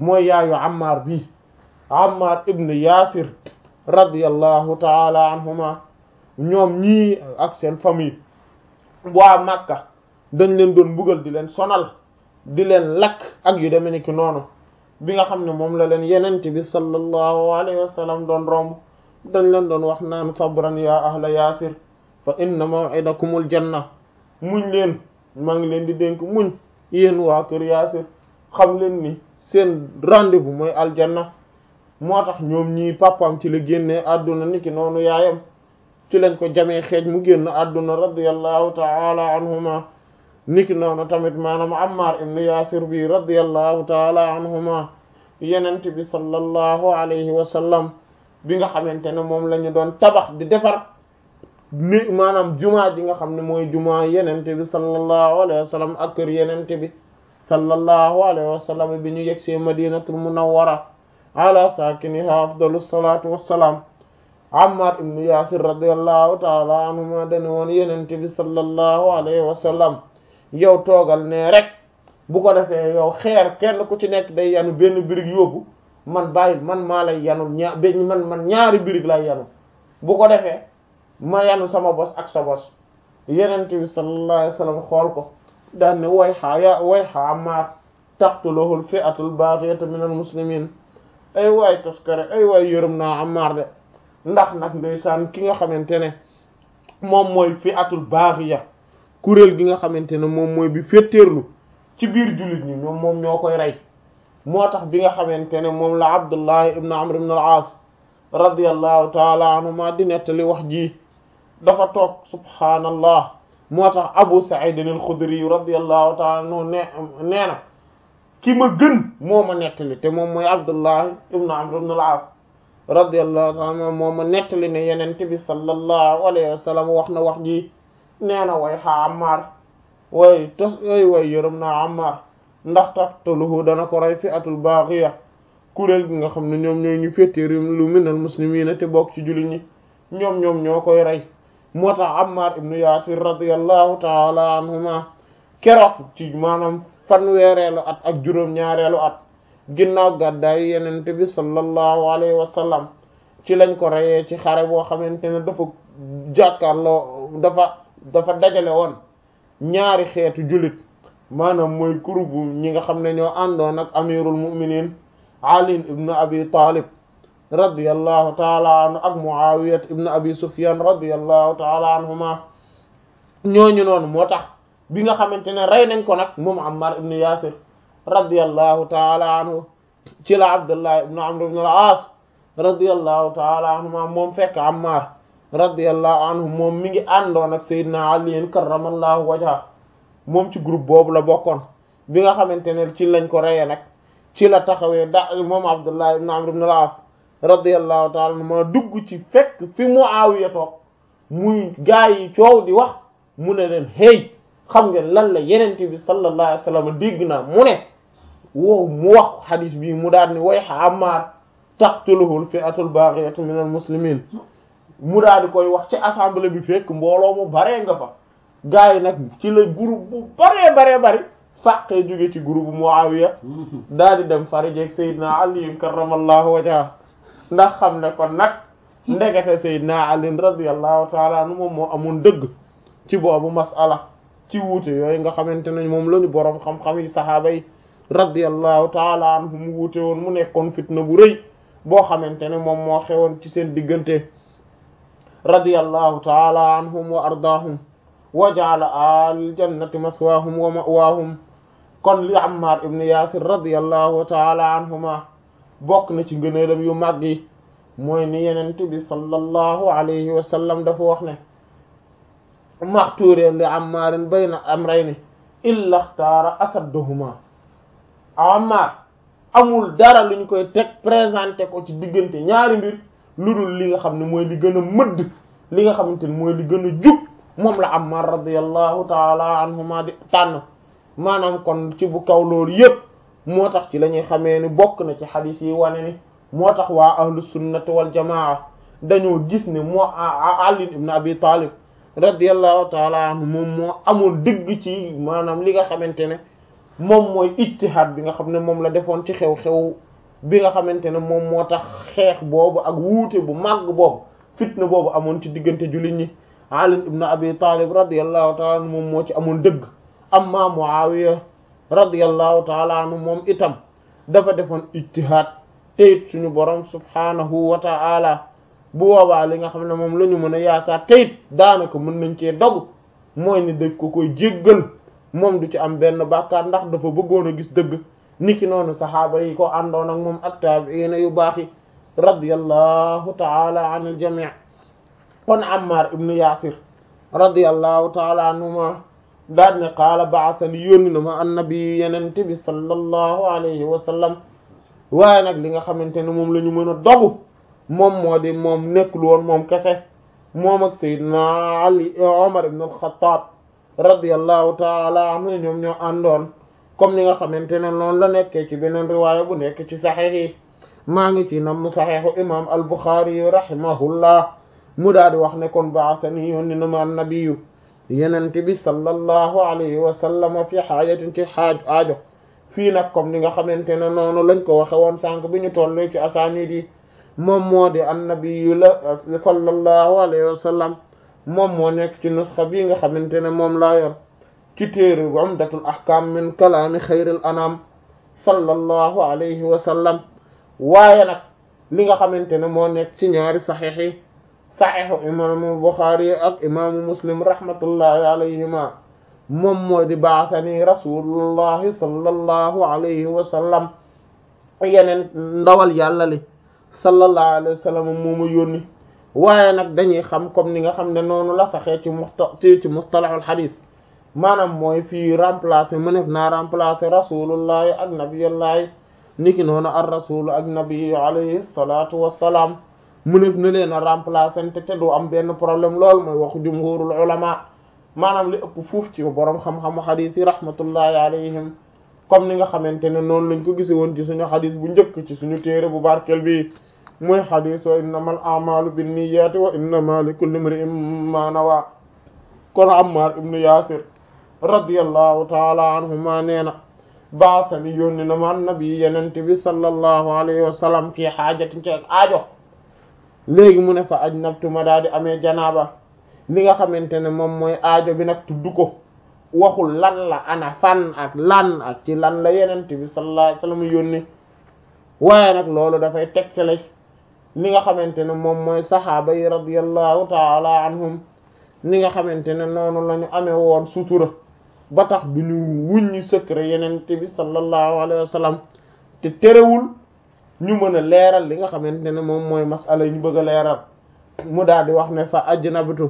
mooy yaayu Ammar bi Ammar ibn Yasir radiyallahu taala anhuma ñoom ñii ak seen famille waa Makka dañ leen doon mbugal di leen sonal di leen lakk ak yu demee ni ki noonu bi nga xam ne moom la leen yenente bi sallallahu alayhi wa sallam doon romb dañ leen doon wax naan sabran ya ahla Yasir fa inna maw'idakumul janna muñ leen maa ngi leen di dénk muñ yéen waa kër Yaasir xam leen ni seen rendez-vous mooy aljanna moo tax ñoom ñii papaam ci la génnee àdduna niki noonu yaayam ci lañ ko jamee xeej mu génn àdduna radiyallahu ta'ala anhuma niki noonu tamit maanaam Ammar ibn Yaasir bi radiyallahu ta'ala anhuma yenent bi sallallahu alayhi wa sallam bi nga xamante ne moom la ñu doon tabax di defar ni maanaam jumaa ji nga xam ne mooy jumaa yenente bi sallallahu alayhi wa sallam ak kër yenente bi sallallahu alayhi wa sallam bi ñu yegsee madinatul munawwara ala saakiniha afdalu salatu wassalaam ammar ibnu yasir radiallahu taala anhuma dane woon yenente bi sallallahu alayhi wa sallam yow toogal ne rek bu ko defee yow xeer kenn ku ci nekk day yanu benn birig yóbbu man bàyyil man maa lay yanul ñaar man man ñaari birig lay yanu bu ko defee ma yanu sama bos ak sa bos yenente bi sallallahu alayhi wasallam xool ko daan ne way xaa ya way xaa Ammaar taqtuluhul fi'atul baghiyatu minal muslimin ay waay toskare ay waay yërëm naa Ammaar de ndax nag ndeysaan ki nga xamante ne moom mooy fi'atul baghiya kuréel gi nga xamante ne moom mooy bi féttéerlu ci biir jullit ñi ñoom moom ñoo koy rey moo tax bi nga xamante ne moom la Abdullahi ibn Amr ibn al-As radiyallahu taala anhuma di nettali wax ji dafa toog subhaanallah moo tax Abu Sa'id al-Khudri radiyallahu ta'ala anhu ne nee na ki ma gën moo ma nettali te moom mooy Abdullah ibn Amr ibn al-As radiyallahu ta'ala anhu moo ma nettali ne Yonent bi sallallahu alayhi wa sallam wax na wax ji nee na way xa Ammar way tos way way yërëm naa Ammar ndax taqtuluhu dana ko rey fi'atul baghiya kuréel gi nga xam ne ñoom ñooy ñu féeteer lu minal muslimiina te bokk ci jullit ñi ñoom ñoom ñoo koy rey moo tax Ammar ibnu Yaasir radiyallahu taala anhuma keroog ci maanaam fanweereelu at ak juróom-ñaareelu at ginnaaw gàddaayu Yonent bi sallallahu alayhi wa sallam ci lañ ko reyee ci xare boo xamante ne dafa jàkkaarloo dafa dafa dajale woon ñaari xeetu jullit maanaam mooy kurubu ñi nga xam ne ñoo àndoon ak amirul mu'minin Ali ibn Abi Talib radiyallahu taala anhu ak Muawiyat ibn Abi Sufyan radiyallahu taala anhuma ñooñu noonu moo tax bi nga xamante ne rey nañ ko nag moom Ammar ibn Yasir radiyallahu taala anhu ci la Abdullah ibn Amr ibn al-As radiyallahu taala anhuma moom fekk Ammar radiyallahu anhu moom mi ngi àndoon ak Seydina Ali karramallahu wajha moom ci groupe boobu la bokkoon bi nga xamante ne ci lañ ko reye nag ci la taxawee da moom Abdullah ibn Amr ibn al-As radiyallahu ta'ala anhu ma dugg ci fekk fi Muawiya toog muy gaa yi coow di wax mu ne leen hey xam ngeen lan la yenente bi sallallahu alayhi wasallam dégg naa mu ne wow mu wax xadis bi mu daal ni wayha Ammar taqtuluhu al-fi'atu al-baghiyatu min al-muslimin mu daal di koy wax ci assemblée bi fekk mbooloo mu baree nga fa gaa yi nag ci la groupe bu baree baree bari fàqee jóge ci groupe Muawiya daal di dem farijeeg Seydina Ali karramallahu wajha ndax xam ne kon nag ndekete Seydina Ali radiyallahu ta'ala anhu moom moo amoon dëgg ci boobu mas'ala ci wuute yooyu nga xamante ne moom la ñu boroom xam-xam yi saxaaba yi radiyallahu ta'ala anhu mu wuute woon mu nekkoon fitna bu rëy boo xamante ne moom moo xewoon ci seen diggante radiyallahu ta'ala anhum wa ardaahum wa ja'ala al jannati maswaahum wa ma'waahum kon li Ammar ibn Yasir radiyallahu ta'ala anhuma bokk na ci ngëneelam yu mag yi mooy ni yenent bi sallallahu alayhi wa sallam dafa wax ne maxtuureen li Ammaarin bayna amrayni illa xtaara asadduhuma Ammar amul dara lu ñu koy teg présenté ko ci diggante ñaari mbir lu dul li nga xam ne mooy li gën a mëdd li nga xamante ne mooy li gën a jub moom la Ammar radiyallahu taala anhuma di tànn maanaam kon ci bu kaw loolu yépp moo tax ci la ñuy xamee ni bokk na ci xadiis yi wane ni moo tax waa ahlu sunnati wal jamaa dañoo gis ne moo Ali ibn Abi Talib radiyallahu taala anhu moom moo amul dëgg ci maanaam li nga xamante ne moom mooy ijtihaad bi nga xam ne moom la defoon ci xew-xew bi nga xamante ne moom moo tax xeex boobu ak wuute bu màgg boobu fitna boobu amoon ci diggante jullit ñi Ali ibn Abi Talib radiyallahu ta'ala anhu moom moo ci amoon dëgg amma Muawiya radiyallahu ta'ala anhu moom itam dafa defoon ijtihaad te it suñu borom subhanahu wa ta'ala bu boobaa li nga xam ne moom la ñu mën a yaakaar te it daanaka mën nañ cee dog mooy ni dëgg ko koy jéggal moom du ci am benn bàkkaar ndax dafa bëggoon a gis dëgg niki noonu saxaaba yi ko àndoon ak moom ak taabiina yu baax yi radiyallahu ta'ala anil jami' kon Ammar ibnu Yasir radiyallahu ta'ala anhuma daal ne qaala ba'athani yónni na ma annabi yenente bi sallallahu alayhi wa sallam waaye nag li nga xamante ne moom la ñu mën a dogu moom moo di moom nekkul woon moom kese moom ak Seydina Ali Omar ibn al-Khattab radiyallahu ta'ala anhu ñoom ñoo àndoon comme ni nga xamante ne noonu la nekkee ci beneen riwaaya bu nekk ci saxiix yi maa ngi ci nam saxiixu imam al-Bukhari rahimahullah mu daal di wax ne kon ba'athani yónni na ma annabiyu yenente bi sallallahu alayhi wa sallam fi xaajatin ci xaaj aajo fii nag comme ni nga xamante ne noonu lañ ko waxe woon sànq bi ñu tollee ci asaanid yi moom moo di annabiyu la sallallahu alayhi wa sallam moom moo nekk ci nusxa bii nga xamante ne moom laa yor ci téere umdatul ahkam min kalaami xayril anam sallallahu alayhi wa sallam waaye nag li nga xamante ne moo nekk ci ñaari saxiix yi saxiixu imaamu Buxaari ak imaamu Muslim rahmatullahi alayhima moom moo di baasani rasulullahi sallallahu alayhi wa sallam yeneen ndawal yàlla li sallallahu alayhi wa sallam moomu yónni waaye nag dañuy xam comme ni nga xam ne noonu la saxee ci musta ci mustalahul xadis maanaam mooy fii remplacer mënef naa remplacer rasulullahi ak nabiyullahi niki noonu ar rasulu ak nabiyu alayhi salatu wassalaam mënef na leen a remplacer te te du am benn problème lool mooy waxu jumhurul ulama maanaam li ëpp fuuf ci borom xam-xamu xadis yi rahmatullahi alayhim comme ni nga xamante ne noonu lañ ko gise woon ci suñu xadis bu njëkk ci suñu téere bu barkel bi muy xadis wa innamal a'malu binniyati wa innama likulli imri'in ma nawa kon Ammar ibnu Yasir radiyallahu taala anhuma nee na baasani yónni na ma annabi yenente bi sallallahu alayhi wa sallam fii xaajatin ci ak aajo léegi mu ne fa ajnabtu ma daal di amee janaaba li nga xamante ne moom mooy aajo bi nag tudd ko waxul lan la ana fan ak lan ak ci lan la yenente bi sallallahu alayhi wa sallam yónni waaye nag loolu dafay tegtale li nga xamante ne moom mooy saxaaba yi radiyallahu taala anhum ni nga xamante ne noonu la ñu amee woon sutura ba tax du ñu wuññi secret yenente bi sallallahu alayhi wa sallam te terewul ñu mën a leeral li nga xamante ne moom mooy masala yi ñu bëgg a leeral mu daal di wax ne fa ajnabtu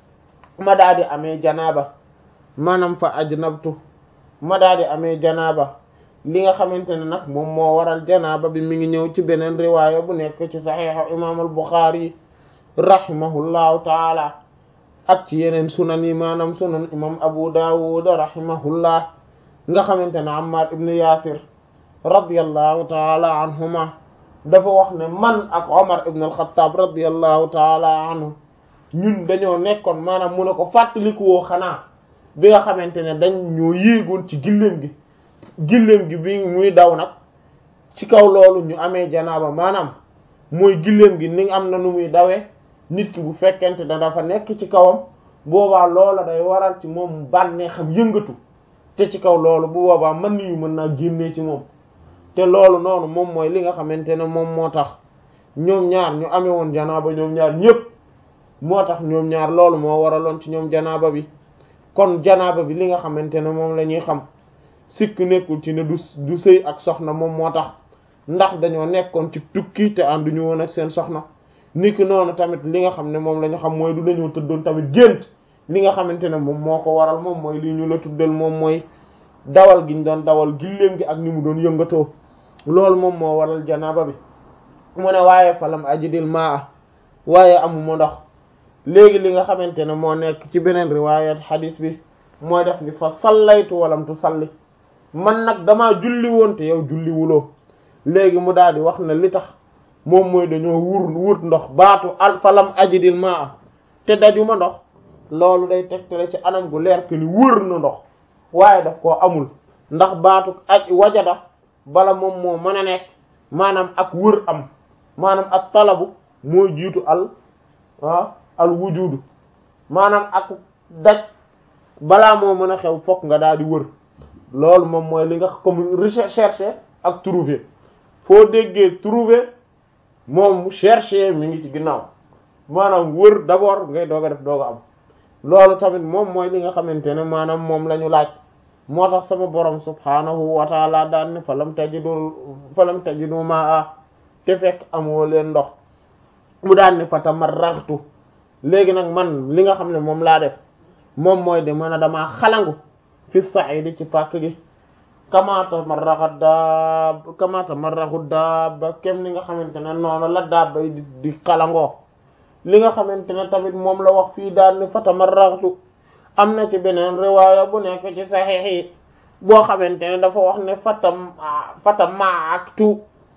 ma daal di amee janaaba maanaam fa ajnabtu ma daal di amee janaaba li nga xamante ne nag moom moo waral janaaba bi mi ngi ñëw ci beneen riwaaya bu nekk ci saxiixu imaam al Buxaari rahimahullahu taala ak ci yeneen sunan yi maanaam sunan imam Abu Dawud rahimahullah nga xamante ne Ammar ibn Yasir radiyallahu taala anhuma dafa wax ne man ak Omar ibn al-Khattab radiyallahu taala anhu ñun dañoo nekkoon maanaam mu ne ko fàttaliku woo xanaa bi nga xamante ne dañ ñoo yéegoon ci gilleem gi gilleem gi bi muy daw nag ci kaw loolu ñu amee janaaba maanaam mooy gilleem gi ni am na nu muy dawee nit ki bu fekkente ne dafa nekk ci kawam boobaa loola day waral ci moom bànnee xam yëngatu te ci kaw loolu bu boobaa mën yu mën naa génnee ci moom te loolu noonu moom mooy li nga xamante ne moom moo tax ñoom ñaar ñu amee woon janaaba ñoom ñaar ñépp moo tax ñoom ñaar loolu moo waraloon ci ñoom janaaba bi kon janaaba bi li nga xamante ne moom la ñuy xam sikk nekkul ci ne du du sëy ak soxna moom moo tax ndax dañoo nekkoon ci tukki te ànduñu woon ak seen soxna niki noonu tamit li nga xam ne moom la ñu xam mooy du dañoo tëddoon tamit gént li nga xamante ne moom moo ko waral moom mooy lii ñu la tuddal moom mooy dawal gi ñu doon dawal gilleem gi ak ni mu doon yëngatoo loolu moom moo waral janaaba bi mu ne waaye falam ajidil maa waaye amuma ndox léegi li nga xamante ne moo nekk ci beneen riwaayat xadiis bi mooy def ni fa sallaytu walam tu salli man nag damaa julli woon te yow julli wuloo léegi mu daal di wax ne li tax moom mooy dañoo wur wut ndox baatu al falam ajidil maa te dajuma ndox loolu day tegtale ci anam gu leer que ni wër na ndox waaye daf koo amul ndax baatu aj wajada bala moom moo mën a nekk maanaam ak wër am maanaam ak talabu mooy jiitu al ah al wujudu maanaam ak daj balaa moo mën a xew fokk nga daal di wër loolu moom mooy li nga comme rechercher ak trouver foo déggee trouver moom chercher mi ngi ci ginnaaw maanaam wër d'abord ngay doog a def doog a am loolu tamit moom mooy li nga xamante ne maanaam moom la ñu laaj moo tax sama borom subhanahu wa taala daan ne falam tajidu falam tajidu maa te fekk amoo leen ndox mu daan ne fatamarraghtu léegi nag man li nga xam ne moom laa def moom mooy de mën a damaa xalangu fi sa'idi ci pàkk gi kamaata marraxa daab kamaata marraxu daaba kem li nga xamante ne noonu la daaba yi di di xalangoo li nga xamante ne tamit moom la wax fii daal ni fatamarraxtu am na ci beneen riwaaya bu nekk ci saxiix yi boo xamante ne dafa wax ne fatam fatamaaktu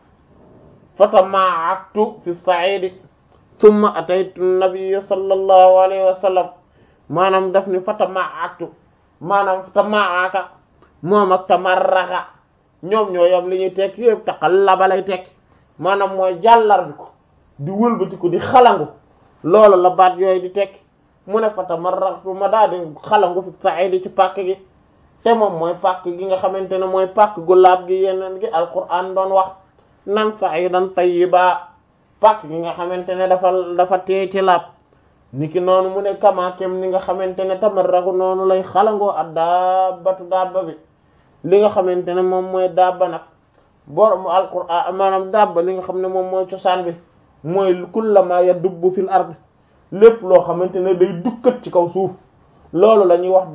fatamaaktu fi sa'idi thumma ataytu nabiyya sallallahu alayhi wa sallam maanaam daf ni fatamaaktu maanaam tamaaka moom ak tamarraxa ñoom ñoo yam li ñuy tekk yëpp taqallaba lay tekk maanaam mooy jàllar bi ko di wëlbati ko di xalangu loolu la baat yooyu di tekk mu ne fa tamarraxtu ma daal di xalangu fi sa'idi ci pàkk gi te moom mooy pàkk gi nga xamante ne mooy pàkk gu laab gi yeneen gi alquran doon wax nan sa'idan tayyiba pàkk gi nga xamante ne dafa dafa teey ci laab niki noonu mu ne kamaakem ni nga xamante ne tamarraxu noonu lay xalangoo ak daabatu daaba bi li nga xamante ne moom mooy daaba nag borom alquran maanaam daaba li nga xam ne moom mooy cosaan bi mooy kullama yadubbu fil ard lépp loo xamante ne day dukkat ci kaw suuf loolu la ñuy wax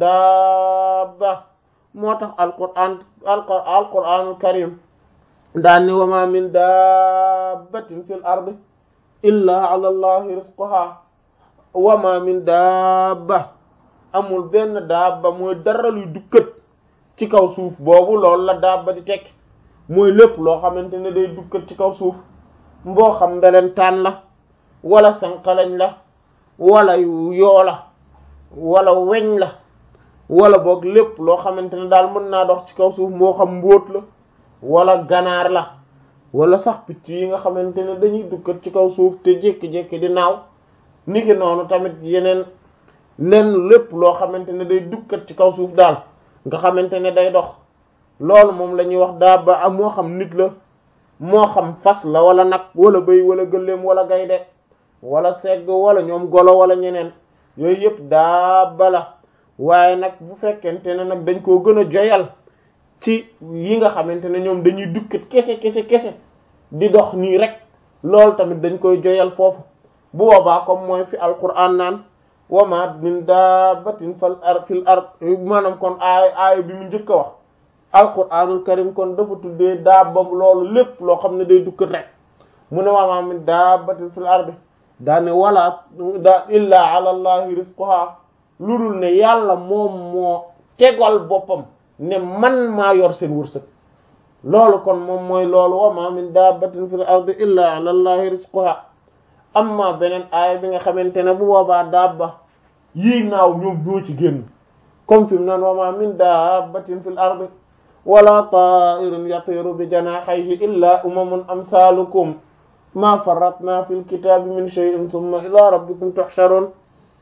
daaba moo tax alquran alquranul karim daan ni wa ma min dabbatin fil ard illa ala allahi rizquha wa ma min dabba amul benn dabba mooy dara luy dukkat ci kaw suuf boobu loolu la dabba di tekki mooy lépp loo xamante ne day dukkat ci kaw suuf mboo xam mbelentaan la wala sanqalañ la wala yoo la wala weñ la wala boog lépp loo xamante ne daal mën naa dox ci kaw suuf moo xam mbóot la wala ganaar la wala sax picc yi nga xamante ne dañuy dukkat ci kaw suuf te jékki-jékki di naaw niki noonu tamit yeneen lenn lépp loo xamante ne day dukkat ci kaw suuf daal nga xamante ne day dox loolu moom la ñuy wax daaba am moo xam nit la moo xam fas la wala nag wala bëy wala gëléem wala gaynde wala segg wala ñoom golo wala ñeneen yooyu yëpp daaba la waaye nag bu fekkente ne nag dañ koo gën a joyal ci yi nga xamante ne ñoom dañuy dukkat kese kese kese di dox nii rek loolu tamit dañ koy joyal foofu bu boobaa comme mooy fi alquran naan wa ma min dabbatin fal ar fil ard maanaam kon aay aay bi mu njëkk a wax alquranul karim kon dafa tuddee daaba loolu lépp loo xam ne day dukkat rek mu ne wa ma min dabbatin fil ard daane wala da illa ala allahi rizquha lu dul ne yàlla moom moo tegal boppam ne man maa yor seen wërsëg loolu kon moom mooy loolu wa ma min dabbatin fil ard illa ala allahi rizquha amma beneen aaya bi nga xamante ne bu boobaa dabba yii naaw ñoom ñoo ci génn comme fi mu naan wa ma min dabbatin fil ardi wala ta'irin yatiru bi janahihi illa umamun amsalukum ma farratna fil kitabi min shay'in thumma ila rabbikum tuhsharun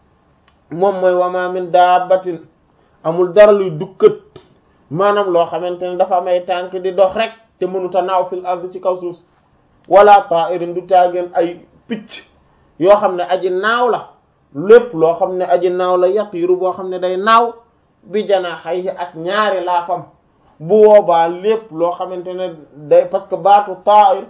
moom mooy wa ma min dabbatin amul dara luy dukkat maanaam loo xamante ne dafa am ay tànk di dox rek te mënuta naaw fil ardi ci kaw suuf wala ta'irin du taageen ay picc yoo xam ne aji naaw la lépp loo xam ne aji naaw la yatiiru boo xam ne day naaw bi janaaxayhi ak ñaari laafam bu boobaa lépp loo xamante ne day parce que baatu ta'ir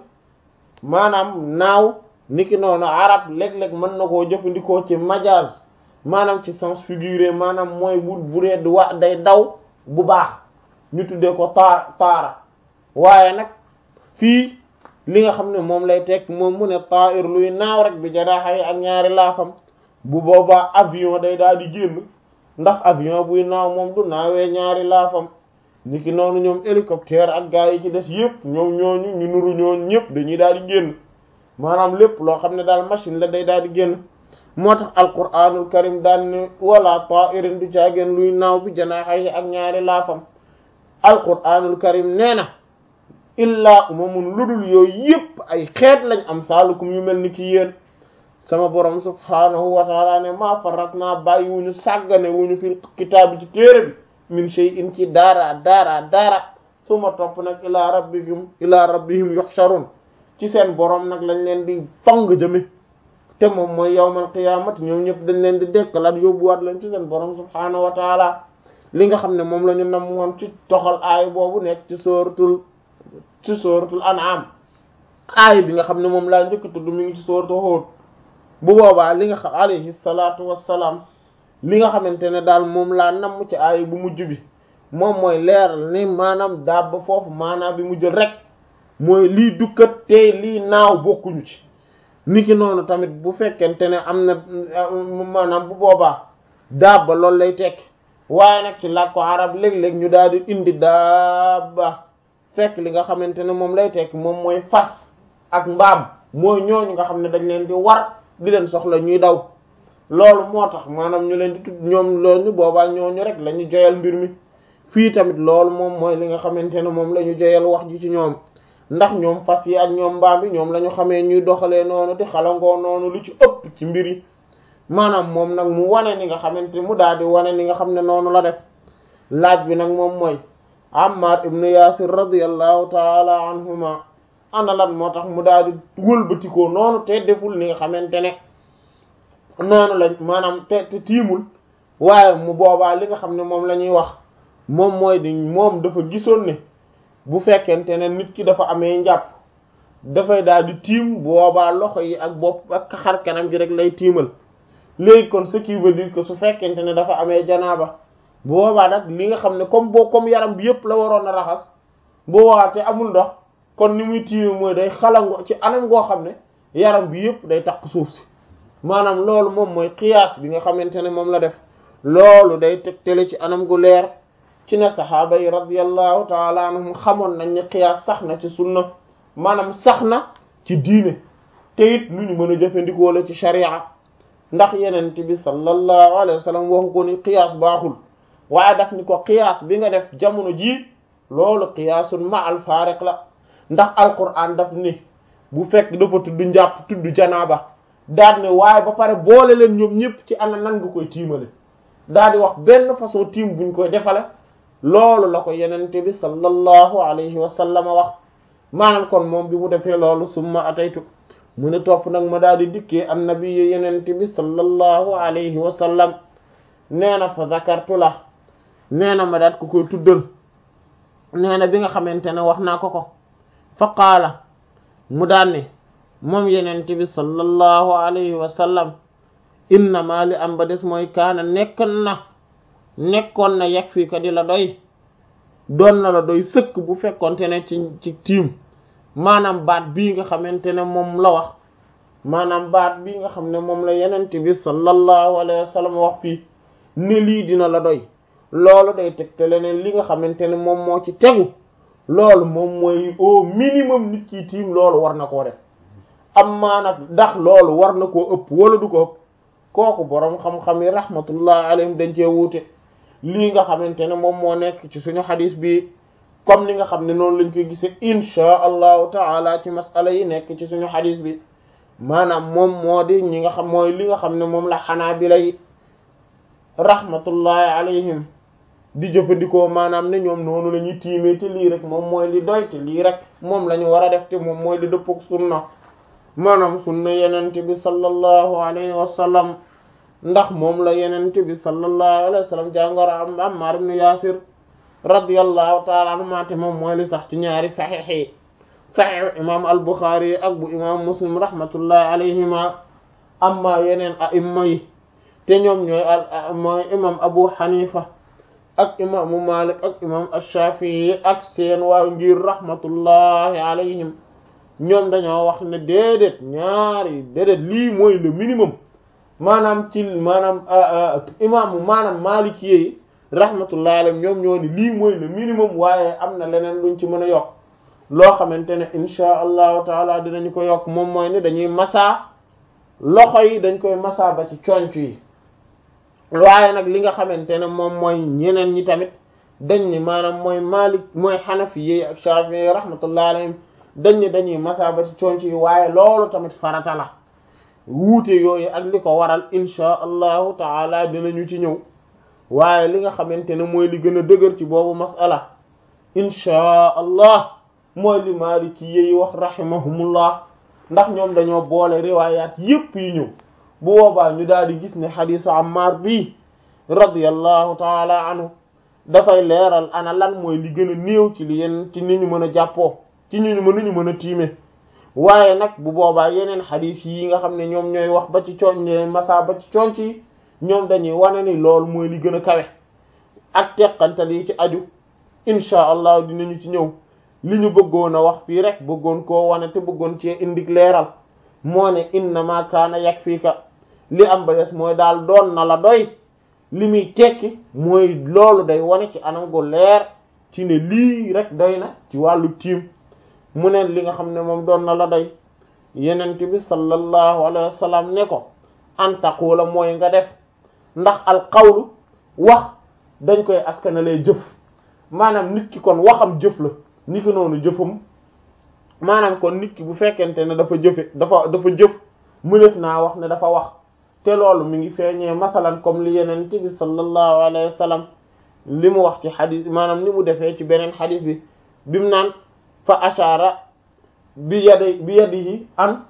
maanaam naaw niki noonu arab léeg-léeg mën na koo jëfandikoo ci majaz maanaam ci sens figuré maanaam mooy bu bu dee wa day daw bu baax ñu tuddee ko taa taara waaye nag fii li nga xam ne moom lay tekk moom mu ne ta'ir luy naaw rek bi janaaxa yi ak ñaari laafam bu boobaa avion day daal di génn ndax avion buy naaw moom du naawee ñaari laafam niki noonu ñoom hélicoptère ak gaa yi ci des yëpp ñoom ñooñu ñu nuru ñooñu ñëpp dañuy daal di génn maanaam lépp loo xam ne daal machine la day daal di génn moo tax alquranul karim daan ne wala ta'irin du caageen luy naaw bi janaaxa yi ak ñaari laafam alquranul karim nee na illaa umamun ludul yooyu yépp ay xeet lañ am saalukum yu mel ni ki yéen sama borom subhaanahu wa taala ne maa farat naa bàyyi wuñu sàggane wuñu fil kitaabi ci téere bi min shay'in ci daara daara daara suma topp nag ilaa rabbihim ilaa rabbihim yuhsharun ci seen borom nag lañ leen di tong jëme te moom mooy yawmal qiyaamati ñoom ñëpp dañ leen di dekkalaat yóbbuwaat leen ci seen borom subhaanahu wa taala li nga xam ne moom la ñu nam woon ci toxal aay boobu nekk ci sóoratul ci sóoratul an'am aay bi nga xam ne moom laa njëkk tudd mi ngi ci sóoratul Hud bu boobaa li nga xam alayhi salaatu wassalaam li nga xamante ne daal moom laa namm ci aay bu mujj bi moom mooy leeral ni maanaam daab ba foofu maanaam bi mu jël rek mooy lii dukkat tey lii naaw bokkuñu ci niki noonu tamit bu fekkente ne am na maanaam bu boobaa daaba loolu lay tekki waaye nag ci làkku arab léeg-léeg ñu daal di indi daaba fekk li nga xamante ne moom lay tekki moom mooy fas ak mbaam mooy ñooñu nga xam ne dañ leen di war di leen soxla ñuy daw loolu moo tax maanaam ñu leen di tudd ñoom loolu boobaa ñooñu rek la ñu joyal mbir mi fii tamit loolu moom mooy li nga xamante ne moom la ñu joyal wax ji ci ñoom ndax ñoom fas yi ak ñoom mbaam bi ñoom la ñu xamee ñuy doxalee noonu di xalangoo noonu lu ci ëpp ci mbir yi maanaam moom nag mu wane ni nga xamante mu daal di wane ni nga xam ne noonu la def laaj bi nag moom mooy Ammar ibn Yasir radiyallahu taala anhuma ana lan moo tax mu daal di wëlbatikoo noonu te deful ni nga xamante ne noonu lañ maanaam te te tiimul waaye mu boobaa li nga xam ne moom la ñuy wax moom mooy di moom dafa gisoon ne bu fekkente ne nit ki dafa amee njàpp dafay daal di tiim boobaa loxo yi ak bopp ak xar kanam gi rek lay tiimal léegi kon ce qui veut dire que su fekkente ne dafa amee janaaba boobaa nag li nga xam ne comme boo comme yaram bi yëpp la waroon a raxas boobaa te amul ndox kon ni muy tiime mooy day xalango ci anam goo xam ne yaram bi yëpp day takk suuf si maanaam loolu moom mooy qiyaas bi nga xamante ne moom la def loolu day tegtale ci anam gu leer ci ne saxaaba yi radiyallahu taala anhum xamoon nañ ne qiyaas sax na ci sunna maanaam sax na ci diine te it lu ñu mën a jëfandikoo la ci sharia ndax yenent bi sallallahu alayhi wa sallam waxu ko ni qiyaas baaxul waaye daf ni ko qiyaas bi nga def jamono jii loolu qiyaasun ma al faariq la ndax alquran daf ni bu fekk dafa tudd njàpp tudd janaaba daal ne waaye ba pare boole leen ñoom ñëpp ci ana nan nga koy tiimale daal di wax benn façon tiim buñ koy defale loolu la ko yenente bi sallallahu alayhi wa sallam wax maanaam kon moom bi mu defee loolu summa ataytu mu ne topp nag ma daal di dikkee annabi yenente bi sallallahu alayhi wa sallam nee na fa zakartu la nee na ma daat ko koy tuddal nee na bi nga xamante ne wax naa ko ko fa qaala mu daan ne moom yenente bi sallallahu alayhi wa sallam innama li am ba des mooy kaana nekkoon na nekkoon na yegg fii ka di la doy doon na la doy sëkk bu fekkonte ne ci ci tiim maanaam baat bii nga xamante ne moom la wax maanaam baat bii nga xam ne moom la yenente bi sallallahu alayhi wa sallam wax fii ne lii dina la doy loolu day tegtale ne li nga xamante ne moom moo ci tegu loolu moom mooy au minimum nit ki tiim loolu war na koo def am maa nag ndax loolu war na koo ëpp wala du ko ëpp kooku boroom xam-xam yi rahmatullah alayhim dañ cee wuute lii nga xamante ne moom moo nekk ci suñu xadis bi comme ni nga xam ne noonu lañ koy gisee inchaa allahu taala ci masala yi nekk ci suñu xadis bi maanaam moom moo di ñi nga xam mooy li nga xam ne moom la xanaa bi lay rahmatullahi alayhim di jëfandikoo maanaam ne ñoom noonu la ñuy tiimee te lii rek moom mooy li doy te lii rek moom la ñu war a def te moom mooy li dëppog sunna maanaam sunna yenente bi sallallahu alayhi wa sallam ndax moom la yenente bi sallallahu alayhi wa sallam jàngoro am Ammar ibn Yasir radiyallahu taala anhuma te moom mooy li sax ci ñaari saxiix yi saxiix imam al-Bukhari ak bu imam Muslim rahmatullahi alayhima amma yeneen a'imma yi te ñoom ñooy al mooy imam Abu Hanifa ak imaamu Malik ak imam Ash-Shafi'i ak seen waa ngir rahmatullahi alayhim ñoom dañoo wax ne déedéet ñaari déedéet lii mooy le minimum maanaam ci maanaam imaamu maanaam Maliki yi rahmatullahi alayhim ñoom ñoo ni lii mooy le minimum waaye am na leneen luñ ci mën a yokk loo xamante ne insha allahu taala dinañu ko yokk moom mooy ni dañuy masaa loxo yi dañ koy masaa ba ci conc yi waaye nag li nga xamante ne moom mooy ñeneen ñi tamit dañ ni maanaam mooy Malik mooy Hanafi yi ak Shafi'i yi rahmatullahi alayhim dañ ni dañuy masa ba ci conc yi waaye loolu tamit farata la wuute yooyu ak li ko waral insha allahu taala dinañu ci ñëw waaye li nga xamante ne mooy li gën a dëgër ci boobu masala insha allah mooy li Maliki yi wax rahimahumullah ndax ñoom dañoo boole riwaayaat yépp yi ñëw bu boobaa ñu daal di gis ne xadiisu Ammar bii radiyallahu taala anhu dafay leeral ana lan mooy li gën a néew ci li yenn ci ni ñu mën a jàppoo ci ni ñu mën ñu mën a tiime waaye nag bu boobaa yeneen xadiis yi nga xam ne ñoom ñooy wax ba ci cooñ ne masa ba ci cooñ ci ñoom dañuy wane ni loolu mooy li gën a kawe ak teqantal yi ci aju insha allah dinañu ci ñëw li ñu bëggoon a wax fii rek bëggoon koo wane te bëggoon cee indik leeral moo ne innama kaana yakfika li am ba des mooy daal doon na la doy li muy tekki mooy loolu day wane ci anam gu leer ci ne lii rek doy na ci wàllu tiim mu ne li nga xam ne moom doon na la doy yenent bi sallallahu alayhi wa sallam ne ko an taqula mooy nga def ndax al qawlu wax dañ koy askanalee jëf maanaam nit ki kon waxam jëf la ni ki noonu jëfam maanaam kon nit ki bu fekkente ne dafa jëfe dafa dafa jëf mënef naa wax ne dafa wax te loolu mi ngi feeñee masalan comme li yenent bi sallallahu alayhi wa sallam li mu wax ci xadis maanaam ni mu defee ci beneen xadis bi bi mu naan fa ashara bi yadi bi yadihi an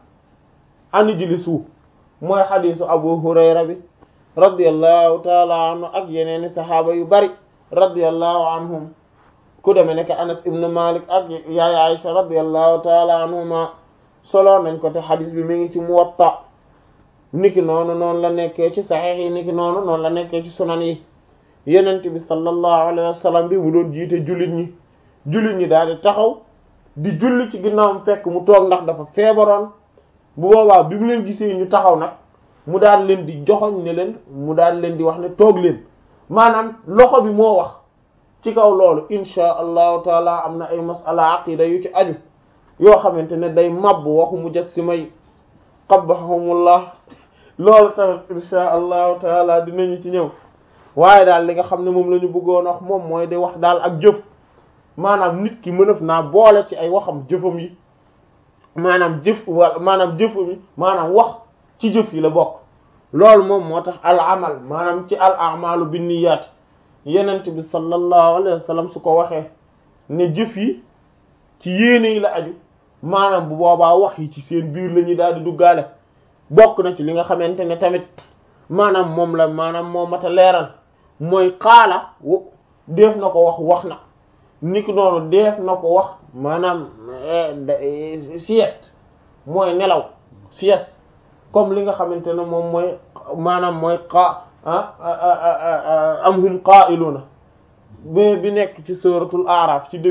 an ijlisu mooy xadisu abu hurayra bi radiyallahu taala anhu ak yeneeni saxaaba yu bari radiyallahu anhum ku deme nekk anas ibn malik ak yaay aisha radiyallahu taala anhuma solo nañ ko te xadis bi mi ngi ci muwatta niki noonu noonu la nekkee ci saxiix yi niki noonu noonu la nekkee ci sunan yi yenent bi sallallahu alayhi wa sallam bi mu doon jiite jullit ñi jullit ñi daal di taxaw di julli ci ginnaawam fekk mu toog ndax dafa feebaroon bu boobaa bi mu leen gisee ñu taxaw nag mu daal leen di joxoñ ne leen mu daal leen di wax ne toog leen maanaam loxo bi moo wax ci kaw loolu insha allahu taala am na ay masala aqida yu ci aju yoo xamante ne day mabb waxu mujassima yi qabbahumullah loolu tamit insha allahu taala dinañu ci ñëw waaye daal li nga xam ne moom la ñu bëggoon wax moom mooy di wax daal ak jëf maanaam nit ki mënaf naa boole ci ay waxam jëfam yi maanaam jëf wala maanaam jëfam yi maanaam wax ci jëf yi la bokk loolu moom moo tax al amal maanaam ci al amalu binniyat yenent bi sallallahu alayhi wa sallam su ko waxee ne jëf yi ci yéene yi la aju maanaam bu boobaa wax yi ci seen biir la ñuy daal di duggaale bokk na ci li nga xamante ne tamit maanaam moom la maanaam moo mat a leeral mooy xaala def na ko wax wax na niki noonu def na ko wax maanaam sieste mooy nelaw sieste comme li nga xamante ne moom mooy maanaam mooy qa am hum qaa'iluna bi bi nekk ci suratul a'raf ci